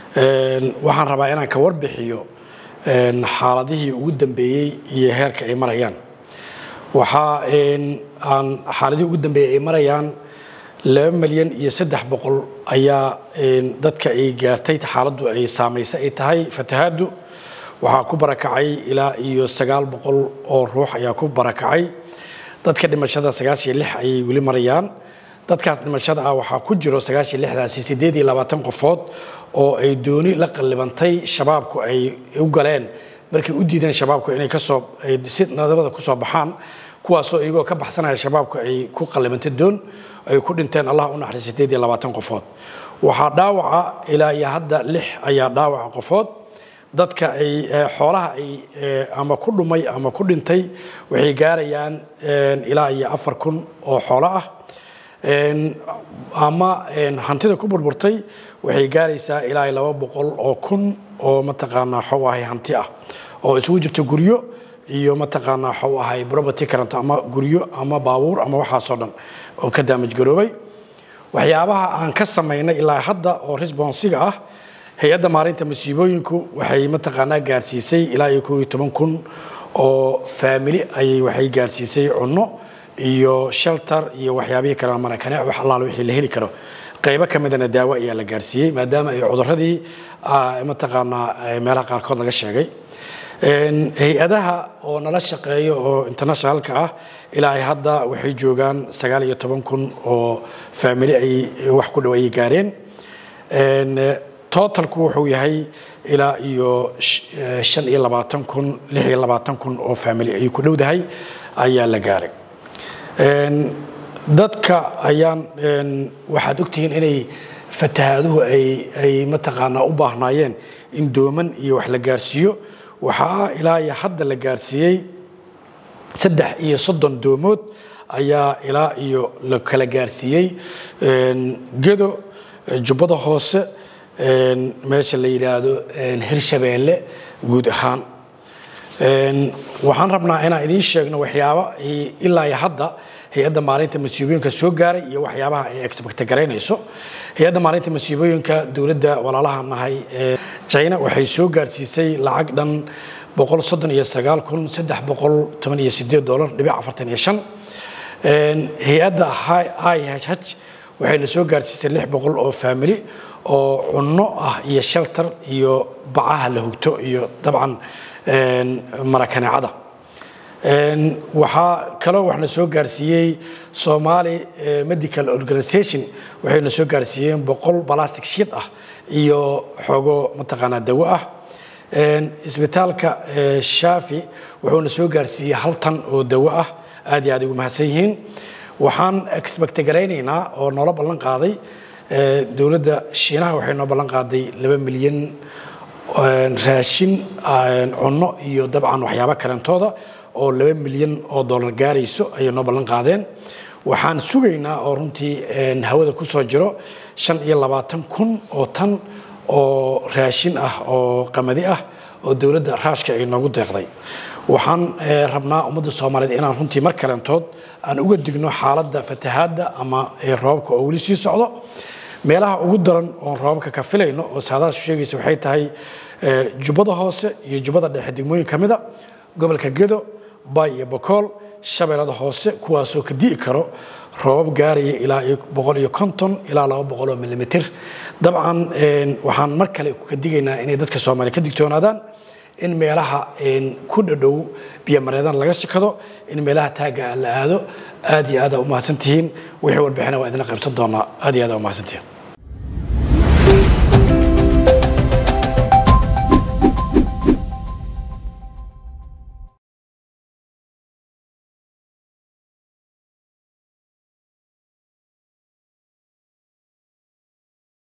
waxaan rabaa inaan ka warbixiyo xaaladihii ugu dambeeyey iyo heerka ay marayaan waxaa aan xaaladihii ugu dambeeyey ay marayaan laba milyan iyo saddex boqol ayaa dadka ay gaartay xaaladdu ay saamaysay ay tahay fatahaaddu waxaa ku barakacay ilaa iyo sagaal boqol oo ruux ayaa ku barakacay dadka dhimashada sagaashiyo lix ayay weli marayaan dadkaas dhimashada ah waxaa ku jiro sagaashiyo lixdaasi siddeed iyo labaatan qofood oo ay dooni la qallibantay shabaabku ay u galeen markay u diideen shabaabku inay kasoo si nadabada kusoo baxaan kuwaasoo iyagoo ka baxsanaya shabaabku ay ku qallibantay doon ay ku dhinteen allah u naxariis siddeed iyo labaatan qofood waxaa dhaawaca ilaa iyo hadda lix ayaa dhaawaca qofood dadka ay xoolaha ay ama ku dhumay ama ku dhintay waxay gaarayaan ilaa iyo afar kun oo xoolo ah ama hantida ku burburtay waxay gaaraysaa ilaa iyo laba boqol oo kun oo mataqaanaa waxuu ahay hanti ah oo isugu jirto guryo iyo mataqaanaa waxuu ahay property current ama guryo ama baabuur ama waxaasoo dhan oo ka daamaj garoobay waxyaabaha aan ka samaynay ilaa hadda oo responsiga ah hay-adda maarinta masiibooyinku waxay mataqaanaa gaarsiisay ilaa iyo koob iyo toban kun oo faamili ayay waxay gaarsiisay cunno iyo shelter iyo waxyaabihii kale marakane wax allaale wixii la heli karo qaybo ka midana daawo ayaa la gaarsiiyey maadaama ay cuduradii mataqaanaa meelaha qaarkood laga sheegay hay-adaha oo nala shaqeeya oo internationalka ah ilaa ay hadda waxay joogaan sagaal iyo toban kun oo faamili ay wax ku dhow ayay gaareen totalku wuxuu yahay ilaa iyo shan iyo labaatan kun lix iyo labaatan kun oo faamili ay ku dhowdahay ayaa la gaaray dadka ayaan waxaad ogtihiin inay fatahaaduhu ay mataqaanaa u baahnaayeen in dooman iyo wax la gaarsiiyo waxaa ilaa iyo hadda la gaarsiiyey saddex iyo soddon doomood ayaa ilaa iyo la kala gaarsiiyey gedo jubbada hoose meesha la yidhaahdo hirshabeelle guud ahaan waxaan rabnaa inaan idiin sheegno waxyaaba ilaa iyo hadda hay-adda maalinta masiibooyinka soo gaaray iyo waxyaabaha ay expect garaynayso hay-adda maalinta masiibooyinka dowladda walaalaha nahay ee china waxay soo gaarsiisay lacag dhan boqol soddon iyo sagaal kun saddex boqol toban iyo sideed dollar dhibic afartan iyo shan hay-adda ihh waxayna soo gaarsiisay lix boqol oo faamili oo cunno ah iyo shelter iyo bacaha la hugto iyo dabcan marakaneecada waxaa kaloo waxna soo gaarsiiyey somali medical organization waxayna soo gaarsiiyeen boqol balastic sheet ah iyo xoogo mataqaanaa dawo ah isbitaalka shaafi wuxuuna soo gaarsiiyey hal tan oo dawo ah aad iyo aad ugu mahadsan yihiin waxaan expect garaynaynaa oo noola ballan qaaday dowladda shiinaha waxay noo ballan qaaday laba milyan raashin cunno iyo dabcan waxyaabo kalentooda oo laba milyan oo dollar gaarayso ayay noo ballan qaadeen waxaan sugaynaa oo runtii hawada ku soo jiro shan iyo labaatan kun oo tan oo raashin ah oo qamadi ah oo dowladda raashka ay noogu deeqday waxaan rabnaa ummadda soomaaliyeed inaan runtii mar kalentood aan uga digno xaaladda fatahaadda ama roobabka oo weli sii socdo meelaha ugu daran oon roobabka ka filayno oo saadaashu sheegaysa waxay tahay jubbada hoose iyo jubbada dhexe degmooyin ka mida gobolka gedo bay iyo bokool shabeellada hoose kuwaasoo ka di'i karo roobab gaaraya ilaa boqol iyo konton ilaa laba boqol oo milimitir dabcan waxaan mar kale ka digaynaa inay dadka soomaaliya ka digtoonaadaan in meelaha ku dhadhow biyomareedan laga sikado in meelaha taagga la aado aad iyo aada umahadsantihiin wixii warbixina waa idinla qaybsan doonaa aad iyo aada umahadsantihiin